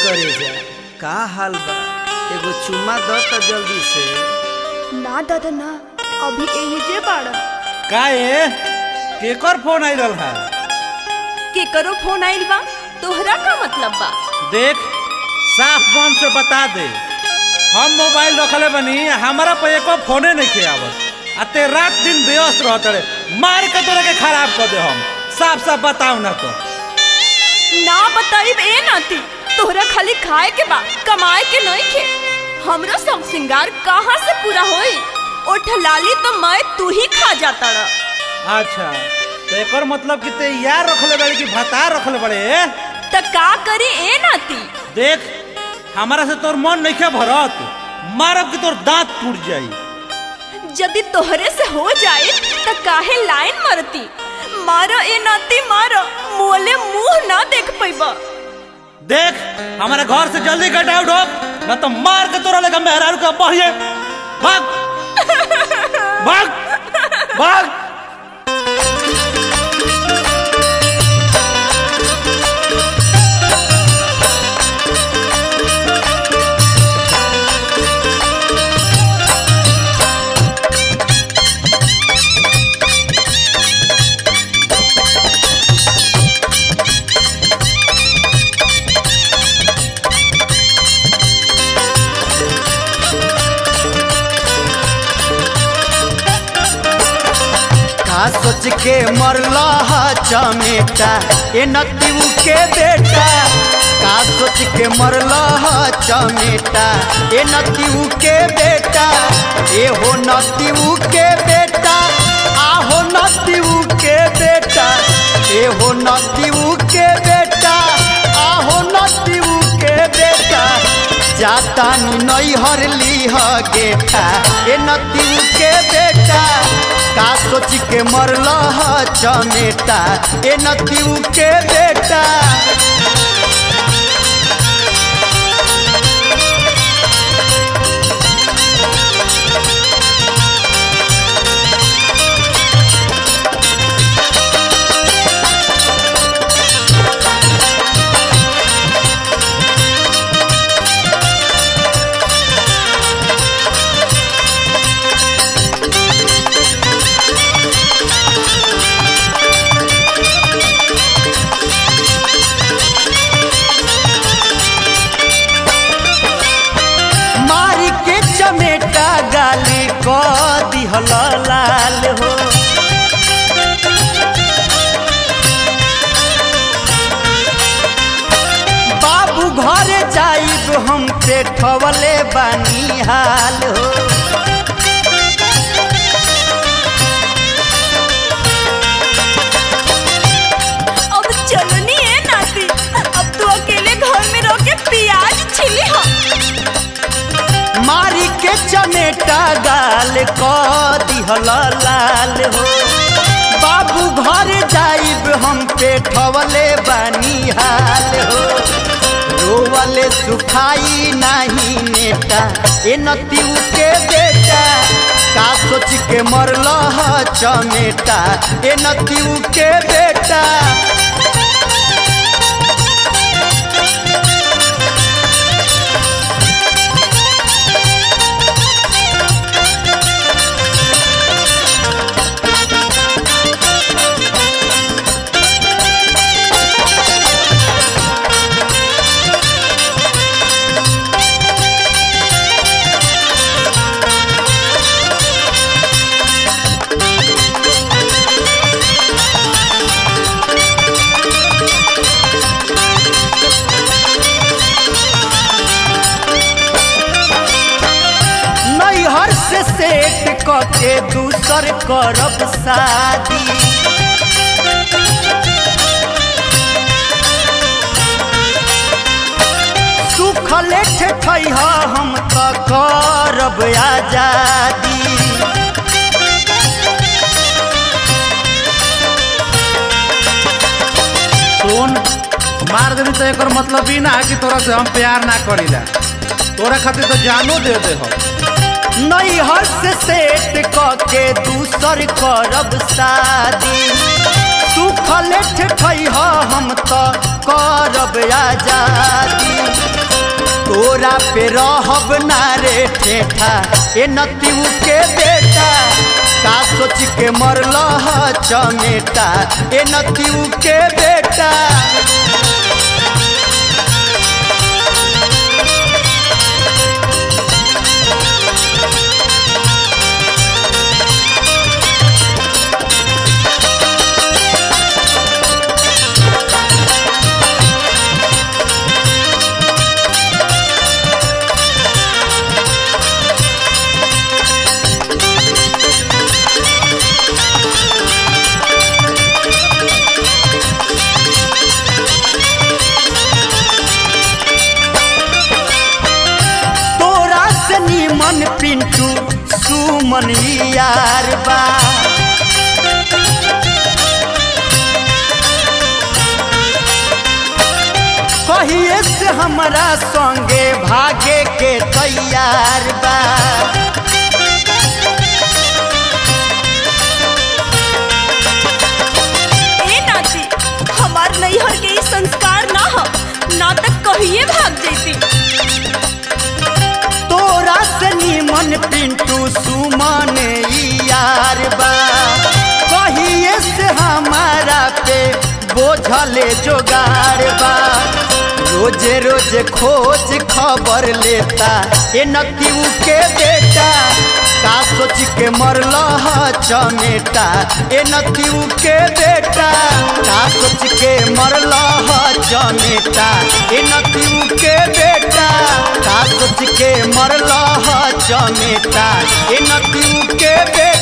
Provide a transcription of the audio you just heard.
करे जा का हाल बा एगो चुम्मा द त जल्दी से ना दादा ना अभी यही जे बाड़ा का ए केकर फोन आई रहा केकरो फोन आइल बा तोहरा का मतलब बा देख साफ मन से बता दे हम मोबाइल रखले बनी हमारा पे एको फोने नहीं के आवत आ ते रात दिन व्यस्त रहत रे मार के तोरे के खराब कर दे हम साफ साफ बताओ ना तो ना बताइब ए नाती तोहरा खाली खाए के बा कमाए के नहीं खे हमरो सब सिंगार कहाँ से पूरा होई ओ ठलाली तो मैं तू ही खा जाता रहा अच्छा तो एकर मतलब कि ते यार रखले बड़े कि भतार रखले बड़े त का करी ए नाती देख हमारा से तोर मन नहीं के भरत मारब कि तोर दांत टूट जाई यदि तोहरे से हो जाए त काहे लाइन मरती मारो ए नाती मारो मोले मुंह ना देख पैबा देख हमारे घर से जल्दी गेट आउट हो न तो मार के तोरा लगा मेहरारू का बढ़िए भाग भाग भाग का सोच के मरला हा चमेटा ए नतीऊ के बेटा का सोच के मरला हा चमेटा ए नतीऊ के बेटा ए हो नतीऊ के बेटा आ हो नतीऊ के बेटा ए हो नतीऊ के बेटा आ हो नतीऊ के बेटा जाता नी हर लीह गेठा ए नतीऊ के बेटा का सोच के मरल चमेटा ए नतीऊ के बेटा मारी के चमेटा गाली क दिहल लाल हो बाबू घरे जाइब हम पेठवले बानी हाल हो अब चलनी है नाती अब तू अकेले घर में रह के प्याज छिली हो मारी के चमेटा गाल क दिहल लाल हो बाबू घर जाइब हम पेठवले बानी हाल हो रोवले सुखाई नाही नेटा ए नतीऊ के बेटा का सोच के मरल चमेटा ए नतीऊ के बेटा नैहर से सेट क के दूसर करब शादी सुखले ठेठै हम त करब आजादी सुन मार देबी तो एकर मतलब ही ना कि तोरा से हम प्यार ना करीला तोरा खातिर तो जानो दे दे हम नैहर से सेट क के दूसर करब शादी सुखले ठेठै हम त तो करब आजादी तोरा पे रहब ना रे ठेठा ए नतीऊ के बेटा का सोच के मरल ह चमेटा ए नतीऊ के बेटा तोरा से नीमन पिंटू सुमन यार बा कहिए से हमरा संगे भागे के तैयार बा ए नाती हमार नैहर के ई संस्कार ना हो ना तक कहिए भाग जैती तोरा से नीमन पिंटू सुमन यार बा कहिए से हमारा पे बोझले जोगार बा रोजे रोजे खोज खबर लेता ए नतीऊ के बेटा का सोच के मरल ह चमेटा ए नतीऊ के बेटा का सोच के मरल ह चमेटा ए नतीऊ के बेटा का सोच के मरल ह चमेटा ए नतीऊ के बेटा